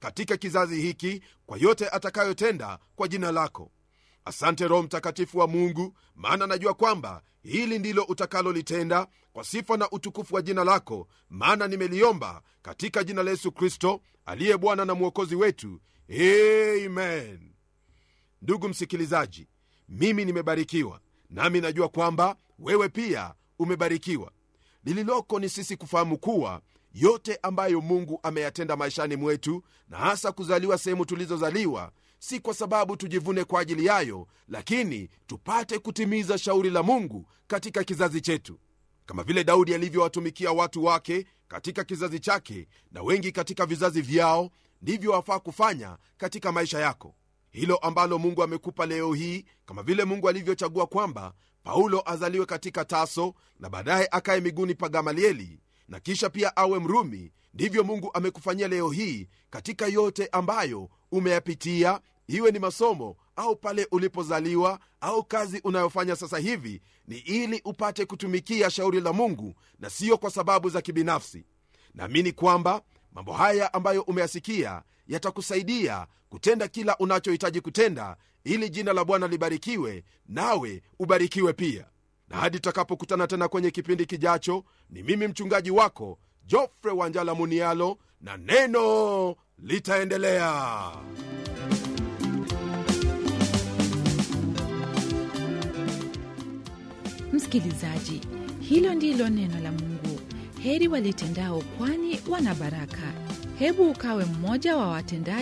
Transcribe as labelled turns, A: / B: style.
A: katika kizazi hiki kwa yote atakayotenda kwa jina lako asante roho mtakatifu wa mungu maana najua kwamba hili ndilo utakalolitenda kwa sifa na utukufu wa jina lako maana nimeliomba katika jina la yesu kristo aliye bwana na mwokozi wetu amen ndugu msikilizaji mimi nimebarikiwa nami najua kwamba wewe pia umebarikiwa lililoko ni sisi kufahamu kuwa yote ambayo mungu ameyatenda maishani mwetu na hasa kuzaliwa sehemu tulizozaliwa si kwa sababu tujivune kwa ajili yayo lakini tupate kutimiza shauri la mungu katika kizazi chetu kama vile daudi alivyowatumikia watu wake katika kizazi chake na wengi katika vizazi vyao ndivyo wafaa kufanya katika maisha yako hilo ambalo mungu amekupa leo hii kama vile mungu alivyochagua kwamba paulo azaliwe katika taso na baadaye akaye miguuni pa gamalieli na kisha pia awe mrumi ndivyo mungu amekufanyia leo hii katika yote ambayo umeyapitia iwe ni masomo au pale ulipozaliwa au kazi unayofanya sasa hivi ni ili upate kutumikia shauri la mungu na siyo kwa sababu za kibinafsi naamini kwamba mambo haya ambayo umeyasikia yatakusaidia kutenda kila unachohitaji kutenda ili jina la bwana libarikiwe nawe ubarikiwe pia na hadi tutakapokutana tena kwenye kipindi kijacho ni mimi mchungaji wako jofre wanjala munialo na neno litaendelea
B: msikilizaji hilo ndilo neno la mungu heri walitendao kwani wana baraka hebu ukawe mmoja wa watendaji